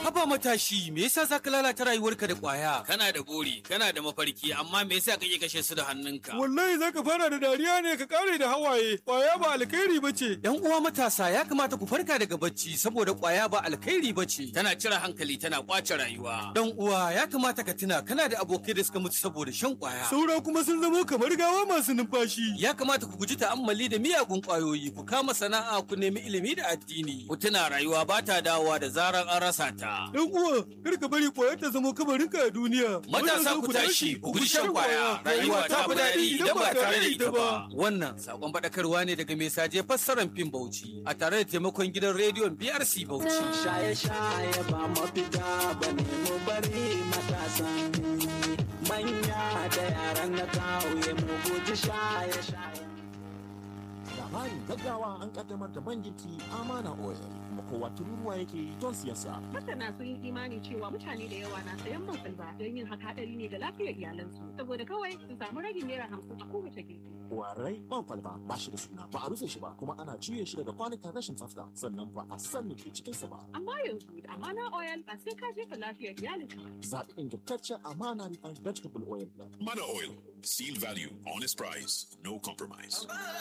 Haba matashi, me yasa za ka lalata rayuwarka da ƙwaya? Kana da buri, kana da mafarki, amma me yasa kake kashe su da hannunka? Wallahi za ka fara da dariya ne ka kare da hawaye, ƙwaya ba alkhairi ba ce. ‘Yan uwa matasa ya kamata ku farka daga bacci saboda ƙwaya ba alkhairi ba ce. Tana cire hankali tana ƙwace rayuwa. Dan uwa ya kamata ka tuna kana da abokai da suka mutu saboda shan ƙwaya. Saura kuma sun zamo kamar gawa masu numfashi. Ya kamata ku guji ta'ammali da miyagun ƙwayoyi, ku kama sana'a, ku nemi ilimi da addini. Ku tuna rayuwa ba ta dawowa da zarar an rasa ta. Dan uwa, kar ka bari ƙwayar ta zamo kabarinka a duniya. Matasa ku tashi, ku guji shan ƙwaya. Rayuwa ta fi daɗi idan ba tare da ita ba. Wannan sakon faɗakarwa ne daga mai saje fassarar fim Bauchi a tare da taimakon gidan rediyon BRC Bauchi. Shaye-shaye ba mafita ba ne mu bari matasan manya da yaran na kauye mu guji shaye-shaye. labarin gaggawa an kaddamar da man girki amana oil kuma kowa tururuwa yake don siyasa Masana sun yi imani cewa mutane da yawa na sayan man salba don yin haka hadari ne ga lafiyar iyalansu saboda kawai su samu ragin naira hamsin a kowace girki. warai man kwalba ba shi da suna ba a rufe shi ba kuma ana juye shi daga kwanukan rashin tsafta sannan ba a san me ke cikinsa ba Amma yanzu da amana oil ba sai ka jefa lafiyar iyalinka ba. zaɓi ingantaccen amana refined vegetable oil Mana Oil. Seal value, honest price, no compromise.